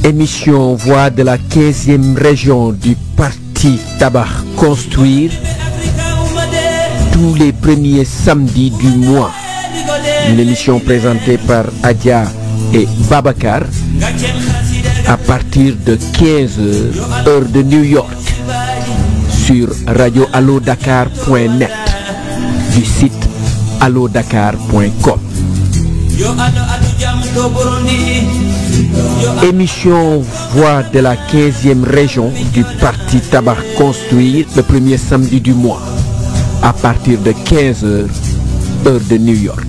Émission Voix de la 15e région du Parti Tabac Construire tous les premiers samedis du mois. Une émission présentée par Adia et Babacar à partir de 15h heure de New York sur radioallodakar.net du site allodakar.com. Émission Voix de la 15e région du Parti Tabac Construire le premier samedi du mois à partir de 15h heure de New York.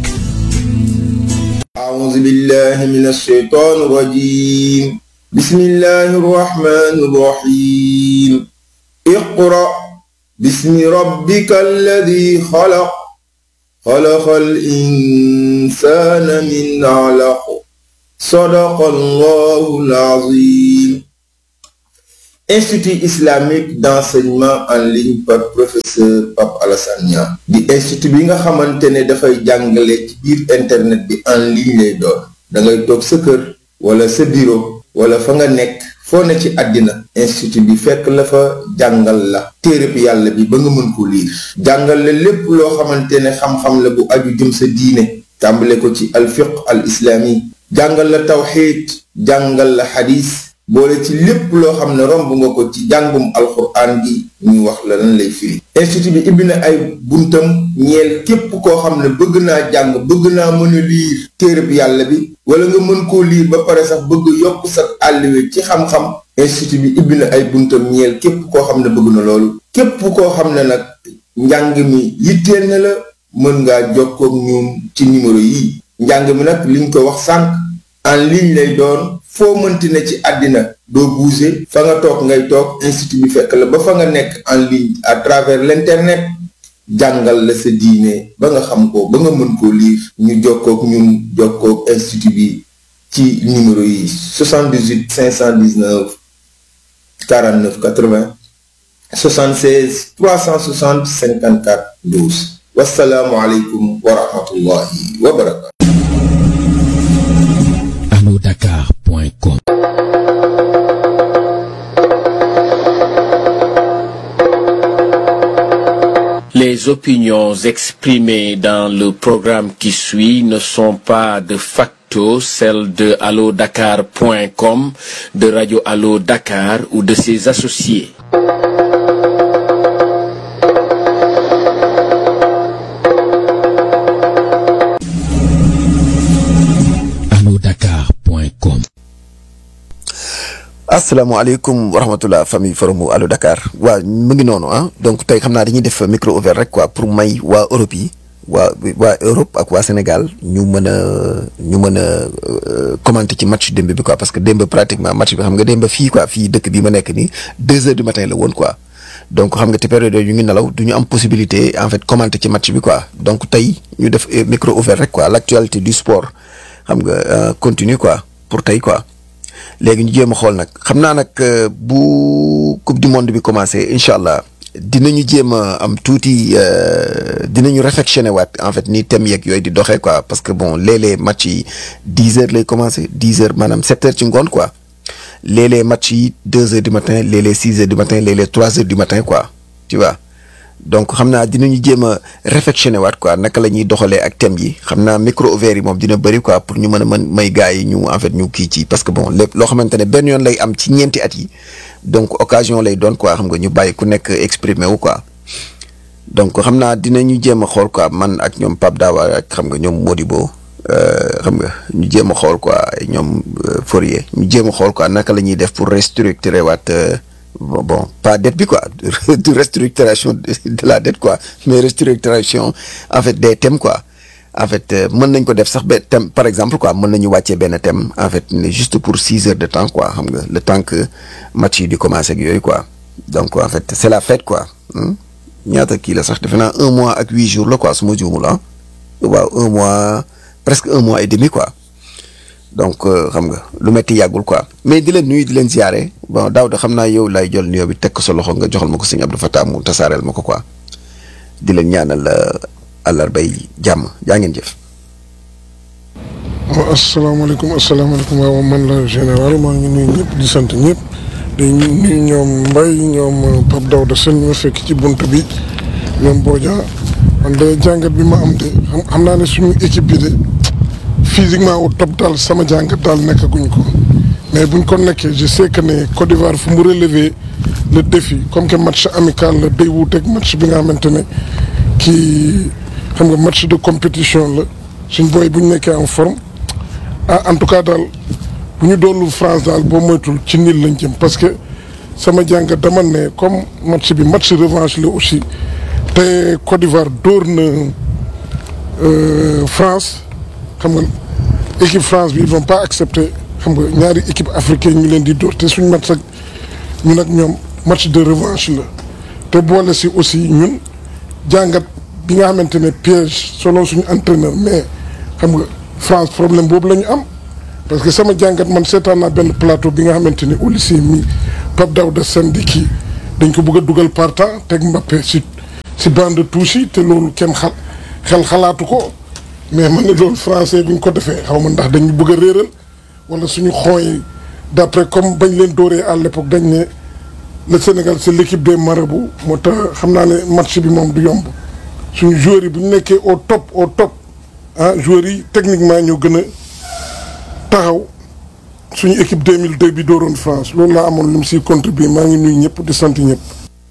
أعوذ بالله من الشيطان الرجيم بسم الله الرحمن الرحيم اقرأ باسم ربك الذي خلق خلق الإنسان من علق صدق الله العظيم Institut islamique d'enseignement en ligne par professeur Pape Alassane Niang di institut bi nga xamante ne dafay jàngale ci biir internet bi en ligne lay doon da ngay toog sa kër wala sa bureau wala fa nga nekk foo ne ci àddina institut bi fekk la fa jàngal la téereb yàlla bi ba nga mën ko liir jàngal la lépp loo xamante ne xam-xam la bu aju jëm sa diine tàmbale ko ci alfiq al islami jàngal la tawxiid jàngal la xadis boole ci lépp loo xam ne romb nga ko ci jàngum alxuraan gi ñu wax la lan lay firi institut bi ibbi na ay buntam ñeel képp koo xam ne bëgg naa jàng bëgg naa mën a liir téereb yàlla bi wala nga mën koo liir ba pare sax bëgg yokk sa àlliwe ci xam-xam institut bi ibbi na ay buntam ñeel képp koo xam ne bëgg na loolu képp koo xam ne nag njàng mi yitteel na la mën ngaa jokkoog ñoom ci numéro yi njàng mi nag liñ ko wax sànq en ligne lay doon foo mënti ne ci àddina doo bouger fa nga toog ngay toog institut bi fekk la ba fa nga nekk en ligne à travers l'internet jàngal la sa diine ba nga xam ko ba nga mën koo lire ñu jokkoog ñun jokkoog institut bi ci numéro yi 78 519 49 80 76 360 54 12 wasalaamualeykum wa rahmatullahi wa barakatu allodakar.com Les opinions exprimées dans le programme qui suit ne sont pas de facto celles de allodakar.com, de Radio Allo Dakar ou de ses associés. allodakar.com asalaamaaleykum wa rahmatulah famille forum Allo Dakar waa mu ngi noonu ah donc tey xam naa dañuy def micro ouvert rek quoi pour may waa Europe yi waa waa Europe ak waa Sénégal ñu mën a ñu mën a commenter ci match démb bi quoi parce que démb pratiquement match bi xam nga démb fii quoi fii dëkk bi ma nekk nii deux heures du matin la woon quoi donc xam nga te période yooyu ñu ngi nelaw du ñu am possibilité en fait commenter ci match bi quoi donc tey ñu def micro ouvert rek quoi l'actualité du sport xam nga continue quoi pour tey quoi. léegi ñu jéem a xool nag xam naa nag bu coupe du monde bi commencé incha allah dinañu jéem a am tuuti dinañu réflexionné waat en fait ni thème yeeg yooyu di doxee quoi parce que bon léeg-léeg match yi dix heures lay commencé dix heures maanaam sept heures ci ngoon quoi léeg-léeg match yi deux heures du matin léeg-léeg six heures du matin léeg-léeg trois heures du matin quoi tu vois donc xam naa dinañu jéem a réflexionné waat quoi naka la ñuy doxalee ak thème yi xam naa micro ouvert yi moom dina bëri quoi pour ñu mën a mën may gars yi ñu en fait ñu kii ci parce que bon lépp loo xamante ne benn yoon lay am ci ñeenti at yi donc occasion lay doon quoi xam nga ñu bàyyi ku nekk exprimer wu quoi donc xam naa dinañu jéem a xool quoi man ak ñoom Pape Dawa ak xam nga ñoom Modibo xam nga ñu jéem a xool quoi ñoom Fourier ñu jéem a xool quoi naka la ñuy def pour restructurer waat. bon bon pas dette bi quoi de restructuration de la dette quoi mais restructuration en fait des thèmes quoi en fait mën nañ ko def sax ba thème par exemple quoi mën nañu wàccee benn thème en fait juste pour six heures de temps quoi xam nga le temps que match yi di commencer ak yooyu quoi donc en fait c'est la fête quoi ñaata kii la sax defe naa un mois ak huit jours la quoi su ma juumul ah waaw un mois presque un mois et demi quoi donc xam nga lu metti yàggul quoi mais di leen nuyu di leen ziare bon daaw de xam naa yow lay jël nuyoo bi teg ko sa loxo nga joxal ma ko sëñ Abdou Fatah mu tasaareel ma ko quoi di leen ñaanal àllarbay jàmm jaa ngeen jëf. waaw asalaamaaleykum asalaamaaleykum waaw man la général maa ngi nuyu ñëpp di sant ñëpp di nuyu ñoom Mbaye ñoom Pape Daouda Sène ñu ma fekk ci bunt bi ñoom Bodia man de jàngat bi ma am de xam xam naa ne suñu équipe bi de physiquement au top daal sama jàngat daal nekkaguñ ko mais buñ ko nekkee je sais que ne Côte d'Ivoire fu mu relever le défi comme que match amical la day wuuteeg match bi nga xamante ne kii xam nga match de compétition la suñ booy bu ñu nekkee en forme. ah en tout cas daal bu ñu doonul France daal boo moytul ci niil lañ jëm parce que sama jàngat dama ne comme match bi match revanche la aussi te Côte d'Ivoire dóor na France xam nga équipe France bi ils vont pas accepter xam nga ñaari équipe africaine ñu leen di dóor te suñ match ak ñun ak ñoom match de revanche la te boole si aussi ñun jàngat bi nga xamante ne piège selon suñu entraîneur mais xam nga. France problème boobu la ñu am parce que sama jàngat man seetaan naa benn plateau bi nga xamante ni au lycée mi Pape Daouda Sène di kii dañ ko bëgg a dugal par temps teg Mbappé si si bande touche yi te loolu kenn xal xel xalaatu ko mais man ne loolu français bi ñu ko defee xaw ma ndax dañu bëgg a réeral wala suñu xooy d'après comme bañ leen dooree à l'époque dañ ne le Sénégal c'est l'équipe des marabouts moo tax xam naa ne match bi moom du yomb suñu joueurs yi bu ñu nekkee au top au top ah joueurs yi techniquement ñoo gën a taxaw suñu équipe 2002 bi dooroon France loolu laa amoon lu mu siy contribuer maa ngi nuyu ñëpp di sant ñëpp.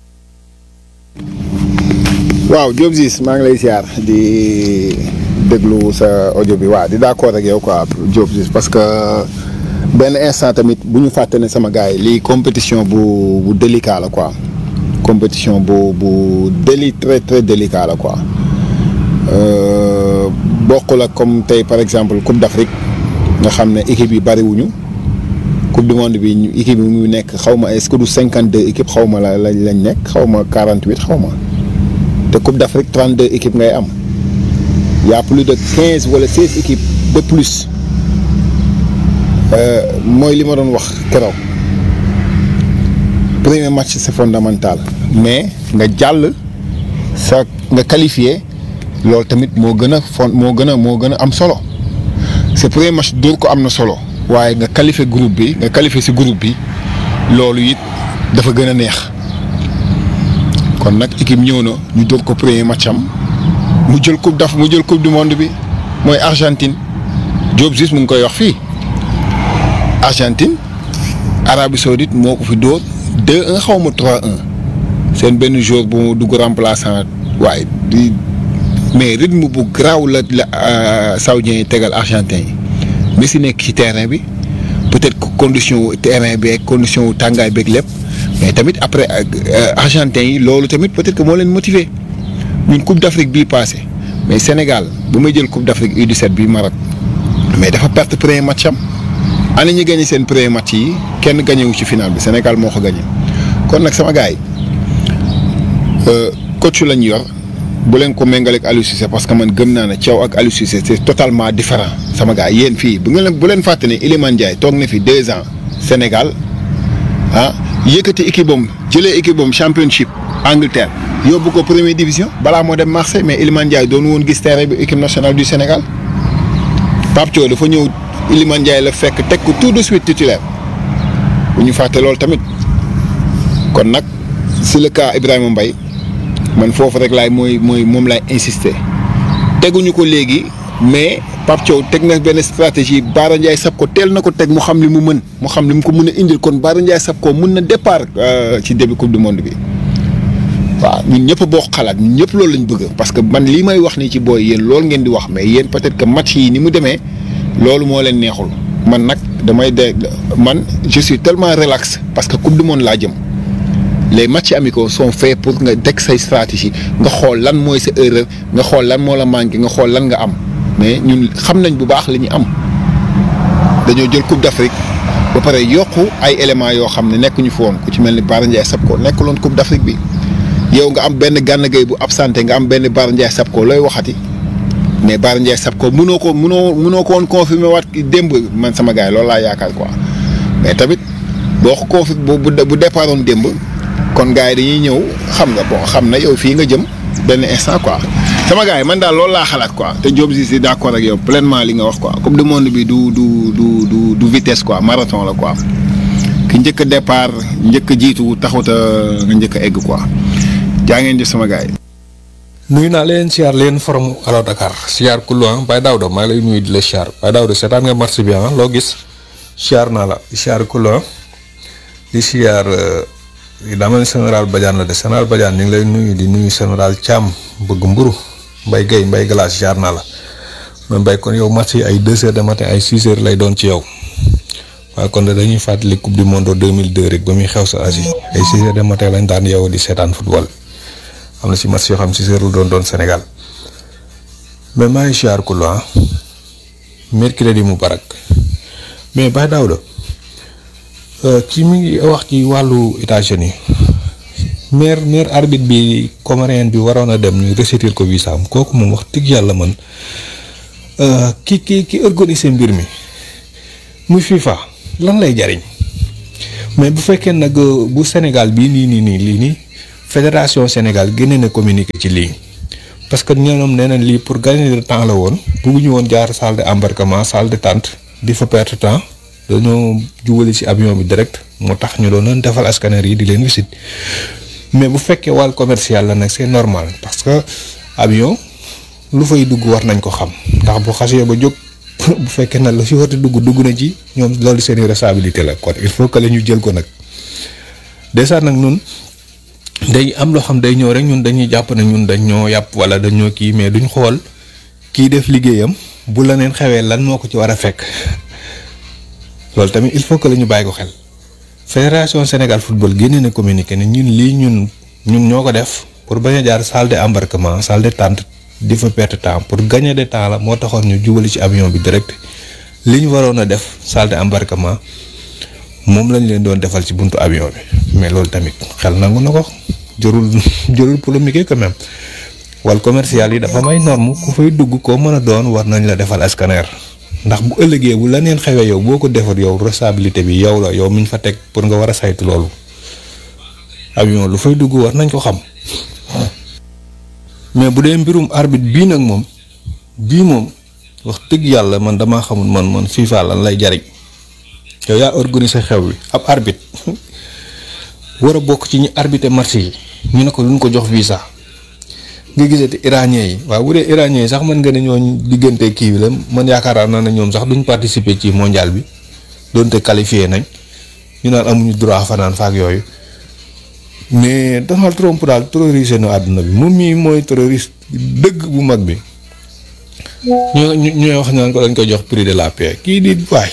waaw Diop Ziz maa ngi lay ziar di déglu sa audio bi waaw di d'accord ak yow quoi Diop Ziz parce que benn instant tamit bu ñu fàtte ne sama gars yi lii compétition bu bu délicat la quoi compétition bu bu déli très très délicat la quoi. bokkul ak comme tey par exemple Coupe d'Afrique nga xam ne équipe yi bariwuñu Coupe du monde bi ñu équipe yi mu nekk xaw ma est-ce que du cinquante deux équipes xaw ma la lañ lañ nekk xaw ma quarante huit xaw ma te Coupe d'Afrique trente deux équipes ngay am y a plus de quinze wala seize équipes de plus mooy li ma doon wax keroog premier match c'est fondamental mais nga jàll sa nga qualifié. loolu tamit moo gën a fon moo gën a moo gën a am solo ce premier match dóor ko am na solo waaye nga qualifié groupe bi nga qualifié ci groupe bi loolu it dafa gën a neex kon nag équipe ñëw na ñu dóor ko premier match am mu jël coupe daf mu jël coupe du monde bi mooy Argentine Diop Ziz mu ngi koy wax fii Argentine Arabie Saoudite moo ko fi dóor 2-1 xaw ma 3-1 seen benn joueur bu mu dugg remplaçant waaye di. mais rythme bu garaaw la la saoudiens yi tegal argentin yi Messi nekk ci terrain bi peut-être condition wu terrain bi ak condition wu tàngaay beeg lépp mais tamit après argentin yi loolu tamit peut-être que moo leen motiver ñun Coupe d'Afrique bii passé mais Sénégal bu may jël Coupe d'Afrique U17 bii Maroc mais dafa perte premier match am ana ñi gagné seen premier match yi kenn gagné wu ci final bi Sénégal moo ko gagné kon nag sama gars yi coach lañ yor. bu leen ko méngaleeg Aliou Cissé parce que man gëm naa ne Thiaw ak Aliou Cissé c'est totalement différent sama gars yéen fii bu ngeen bu leen fàtte ne Iliman Ndiaye toog na fi deux ans Sénégal ah yëkkati équipe am jëlee équipe am championship Angleterre yóbbu ko première division balaa moo dem Marseille mais Iliman Ndiaye doon woon gis terrain bi équipe nationale du Sénégal Pape Thiaw dafa ñëw Iliman Ndiaye la fekk teg ko tout de suite titulaire bu ñu fàtte loolu tamit kon nag si le cas Ibrahima Mbaye man foofu rek laay mooy mooy moom laay insister teguñu ko léegi mais Pape Thiaw teg na benn stratégie Baara Ndiaye sab ko teel na ko teg mu xam li mu mën mu xam li mu ko mën a indil kon Baara Ndiaye sab ko mën na départ ci début coupe du monde bi waaw ñun ñëpp boo xalaat ñun ñëpp loolu lañ bëgg parce que man lii may wax nii ci booy yéen loolu ngeen di wax mais yéen peut-être que match yi ni mu demee loolu moo leen neexul man nag damay de man je suis tellement relax parce que coupe du monde laa jëm. les matchs amicaux sont faits pour nga teg say stratégie nga xool lan mooy sa erreur nga xool lan moo la manqué nga xool lan nga am mais ñun xam nañ bu baax li ñu am dañoo jël coupe d'Afrique ba pare yokku ay éléments yoo xam ne nekkuñu fi woon ku ci mel ni Bara Ndiaye Sapko nekkuloon coupe d'Afrique bi yow nga am benn Gana Gueye bu absenté nga am benn Bara Ndiaye Sapko looy waxati mais Bara Ndiaye Sapko mënoo ko mënoo mënoo ko woon confirmer waat démb man sama gars yi loolu laa yaakaar quoi mais tamit boo ko confi bu bu départ woon démb. kon gars yi dañuy ñëw xam nga bon xam na yow fii nga jëm benn instant quoi sama gars yi man daal loolu laa xalaat quoi te Diop si si d'accord ak yow pleinement li nga wax quoi coupe du monde bi du du du du du vitesse quoi marathon la quoi ki njëkk a départ njëkk a jiitu taxut a nga njëkk a egg quoi jaa ngeen jëf sama gars yi. nuyu naa leen siyaar leen forum Allo Dakar siyaar kullu ah Baye Daouda maa ngi lay nuyu di la siyaar Baye Daouda seetaan nga marché bi ah loo gis siyaar naa la siyaar kullu ah di siyaar daa mel ni général Badiane la de général Badiane ñu ngi lay nuyu di nuyu général Thiam bëgg mburu Mbaye Guèye Mbaye Glace siyaar naa la mais Mbaye kon yow match yi ay deux heures de matin ay six heures lay doon ci yow waaye kon de dañuy fàttali coupe du monde 2002 rek ba muy xew sa Asie ay six heures de matin lañ daan yow di seetaan football. am na si match yoo xam si seeru doon doon Sénégal mais maa ngi siyaar ku la mercredi mu barak mais Baye Daouda kii mi ngi wax ci wàllu États-Unis maire maire arbitre bi comorien bi waroon a dem ñu resetil ko visa am kooku moom wax dëgg yàlla man ki ki ki organiser mbir mi muy FIFA lan lay jariñ mais bu fekkee nag bu Sénégal bii nii nii nii lii nii. fédération Sénégal génne na communiqué ci lii parce que ñoom nee nañ lii pour gagner de temps la woon bugguñu woon jaar salle de embarquement salle de tente di fa perte temps dañoo jubali ci avion bi direct moo tax ñu doon leen defal scanner yi di leen visite mais bu fekkee wàll commercial la nag c'est normal parce que avion lu fay dugg war nañ ko xam ndax bu xasee ba jóg bu fekkee nag lu ci war a dugg dugg na ci ñoom loolu seen responsabilité la kon il faut que la ñu jël ko nag déjà nag ñun. day am loo xam day ñëw rek ñun dañuy jàpp ne ñun dañ ñoo yàpp wala dañoo kii mais duñ xool kii def liggéeyam bu la neen xewee lan moo ko ci war a fekk loolu tamit il faut que la ñu bàyyi ko xel fédération Sénégal football génne na communiqué ne ñun lii ñun ñun ñoo ko def pour bañ a jaar salle de embarquement salle de tente di fa perte temps pour gagner de temps la moo taxoon ñu jubali ci avion bi direct li ñu waroon a def salle de embarquement moom lañ leen doon defal ci buntu avion bi mais loolu tamit xel nangu na ko jërul jërul polémique quand même wal commercial yi dafa may norme ku fay dugg koo mën a doon war nañ la defal scanner ndax bu ëllëgee bu la neen xewee yow boo ko defar yow responsabilité bi yow la yow miñ fa teg pour nga war a saytu loolu avion lu fay dugg war nañ ko xam mais bu dee mbirum arbitre bii nag moom bii moom wax dëgg yàlla man damaa xamul man man FIFA lan lay jariñ yow yaa organiser xew wi ab arbitre war a bokk ci ñi arbitrer match yi ñu ne ko luñ ko jox visa nga gisati iranien yi waaw bu dee iranien yi sax mën nga ne ñooñ diggante kii bi la man yaakaar naa ne ñoom sax duñ participer ci mondial bi doonte qualifié nañ ñu naan amuñu droit fanaan faak yooyu mais Donald Trump daal terrorisé na àdduna bi moom mii mooy terroriste dëgg bu mag bi ñu ñu ñooy wax naan ko dañ ko jox prix de la paix kii di waay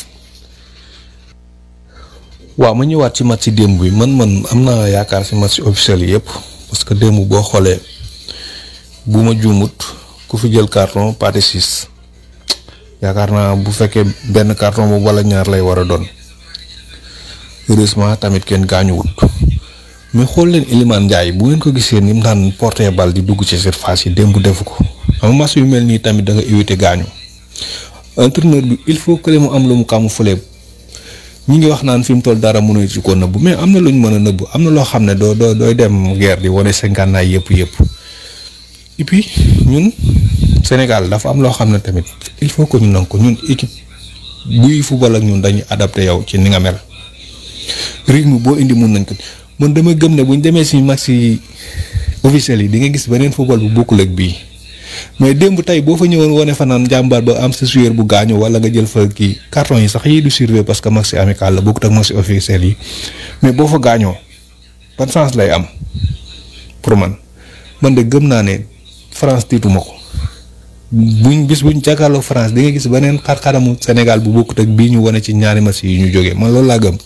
waaw ma ñëwaat ci match démb bi man man am naa yaakaar ci match officiel yi yëpp parce que démb boo xoolee bu ma juumut ku fi jël carton pâté six yaakaar naa bu fekkee benn carton boobu wala ñaar lay war a doon heureusement tamit kenn gaañuwut mais xool leen Iliman Ndiaye bu ngeen ko gisee ni mu daan porter bal di dugg ci surface yi démb defu ko xam nga match yu mel nii tamit da nga éviter gaañu entraîneur bi il faut que mu am lu mu camoufler ñi ngi wax naan fi mu toll dara mënuñu ci ko nëbbu mais am na lu ñu mën a nëbbu am na loo xam ne doo doo dooy dem guerre di wane sa ngànnaay yëpp yëpp et puis ñun Sénégal dafa am loo xam ne tamit il faut que ñu nangu ko ñun équipe buy football ak ñun dañuy adapté yow ci ni nga mel rythme boo indi mun nañ ko man dama gëm ne buñ demee si match yi officiel yi di nga gis beneen football bu bokkul ak bii mais démb tey boo fa ñëwoon wane fanaan jàmbaar ba am sa joueur bu gaañu wala nga jël fa kii carton yi sax yii du surveiller parce que match amical la bokkut ak match officiel yi mais boo fa gaañoo ban sens lay am pour man man de gëm naa ne France tiituma ko buñ bis buñ jàkkaarloo France di nga gis beneen xar-xaramu Sénégal bu bokkut ak bii ñu wane ci ñaari match yi ñu jógee man loolu laa gëm.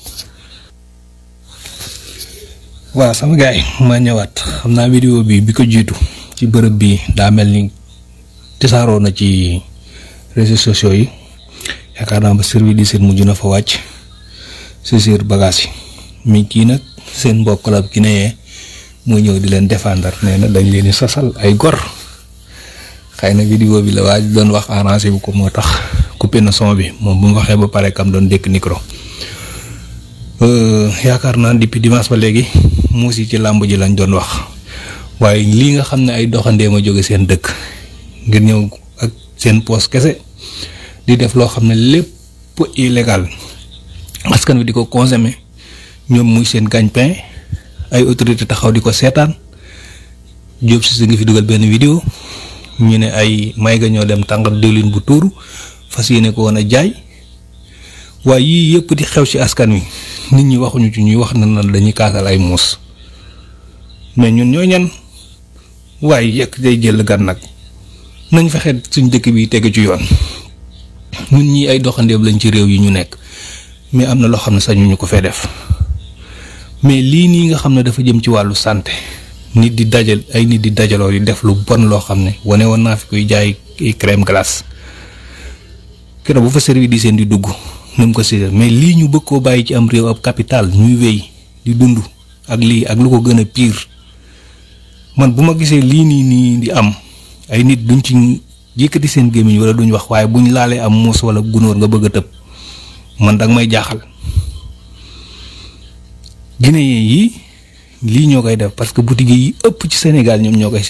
waaw sama gars yi maa ñëwaat xam naa vidéo bi bi ko jiitu ci bërëb bi daa mel ni tisaaroo na ci réseaux sociaux yi yaakaar naa ba service di seen mujj na fa wàcc saisir bagage yi mi kii nag seen mbokk la ki ne mooy ñëw di leen défendre nee na dañ leen di sasal ay gor xëy na vidéo bi la waaj doon wax arrangé bu ko moo tax coupé na son bi moom bu mu waxee ba pare kam doon dékk micro yaakaar naa depuis dimanche ba léegi muus yi ci làmb ji lañ doon wax waaye lii nga xam ne ay doxandéem a jóge seen dëkk ngir ñëw ak seen poos kese di def loo xam ne lépp illégal askan wi di ko consommer ñoom muy seen gagne-pain ay autorité taxaw di ko seetaan Diop si ngi fi dugal benn vidéo ñu ne ay may ga ñoo dem tàngal diwlin bu tuuru fas yéene ko woon a jaay waaye yii yëpp di xew ci askan wi nit ñi waxuñu ci ñuy wax na na dañuy kaasal ay muus mais ñun ñoo ñan waaye yekk day jël gan nag nañ fexe suñ dëkk bi tegu ci yoon ñun ñii ay doxandeem lañ ci réew yi ñu nekk mais am na loo xam ne sañu ñu ko fee def mais lii nii nga xam ne dafa jëm ci wàllu santé nit di dajal ay nit di dajaloo di def lu bon loo xam ne wane woon naa fi koy jaay crème glace keroog bu fa service di seen di dugg nu mu ko si mais lii ñu bëgg koo bàyyi ci am réew ab capital ñuy wéy di dund ak lii ak lu ko gën a pire man bu ma gisee lii nii nii di am ay nit duñ ci yëkkati seen gémmiñ wala duñ wax waaye buñ laalee am muus wala gunóor nga bëgg a tëb man danga may jaaxal Guinéen yi lii ñoo koy def parce que boutique yi ëpp ci Sénégal ñoom ñoo koy